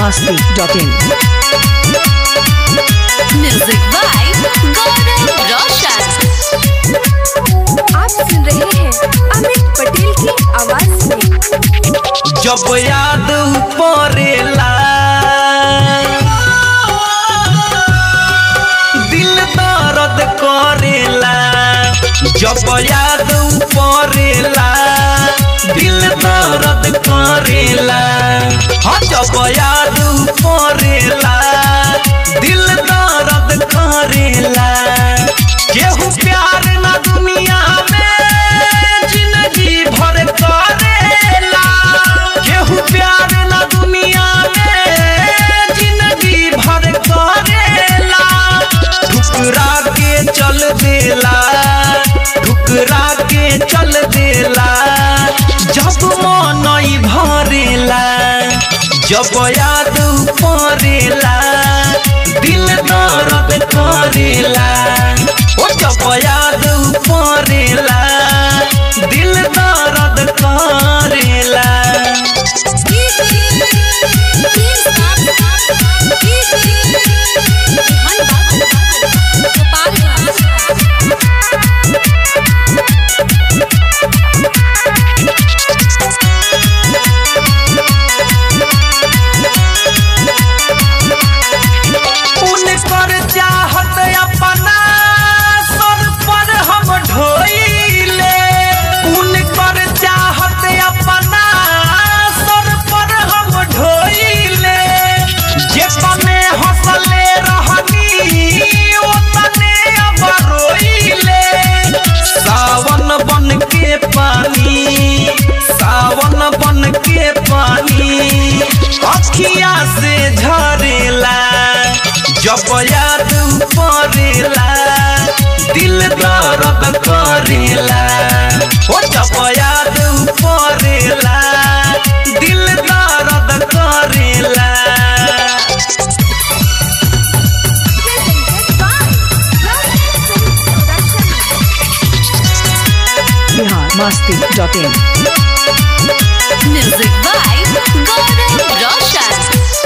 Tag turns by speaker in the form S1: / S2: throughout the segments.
S1: biharmasti.in
S2: music by गौरव रोशन
S3: आप सुन रहे हैं अमित पटेल की आवाज में
S4: जब याद पड़ेला दिल दर्द करेला जब याद पड़ेला दिल दर्द करेला हाँ जब याद पड़ेला दिल दर्द करेला केहू प्यार ना दुनिया में जिंदगी भर करेला केहू प्यार ना दुनिया में जिंदगी भर करेला ठुकरा के चल देला ठुकरा के चल देला जब मन ई भरेला जब याद पड़ेला दिल दर्द करेला ओ जब याद पड़ेला दिल दर्द करेला उनकर चाहत अपना सर पर हम ढोइले उनकर चाहत अपना सर पर हम ढोइले जे तने हंसले रहनी ओ तने अब रोइले सावन बन के पानी सावन बन के पानी अखिया से झरेला जब याद पड़ेला दिल दर्द करेला ओ जब याद पड़ेला दिल दर्द करेला
S1: biharmasti.in
S2: म्यूजिक बाय गौरव रोशन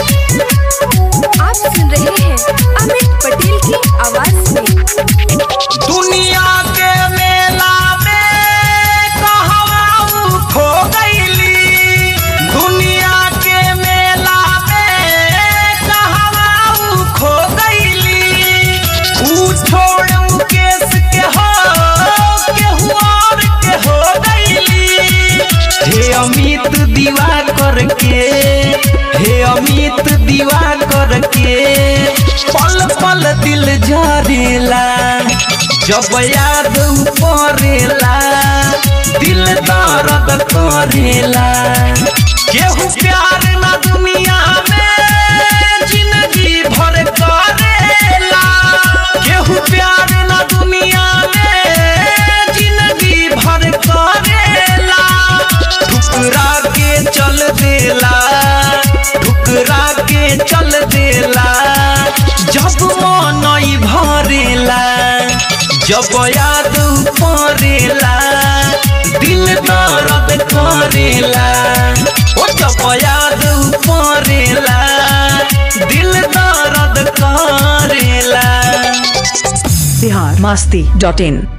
S3: आप सुन रहे हैं अमित पटेल की आवाज में
S4: दुनिया के मेला में कहवा उ खो गईली दुनिया के मेला में कहवा उ खो गईली उ छोड़ मुकेश के हो केहू और के हो गईली हे अमित दीवा करके हे अमित दीवा करके पल पल दिल झरेला जब याद पड़ेला दिल दर्द करेला केहू प्यार ना दुनिया में जिंदगी भर करेला केहू प्यार ना दुनिया में जिंदगी भर करेला ठुकरा के चल देला ठुकरा के चल देला जब मन ई भरेला जब याद पड़ेला दिल दर्द करेला ओ जब याद पड़ेला दिल दर्द करेला
S1: biharmasti.in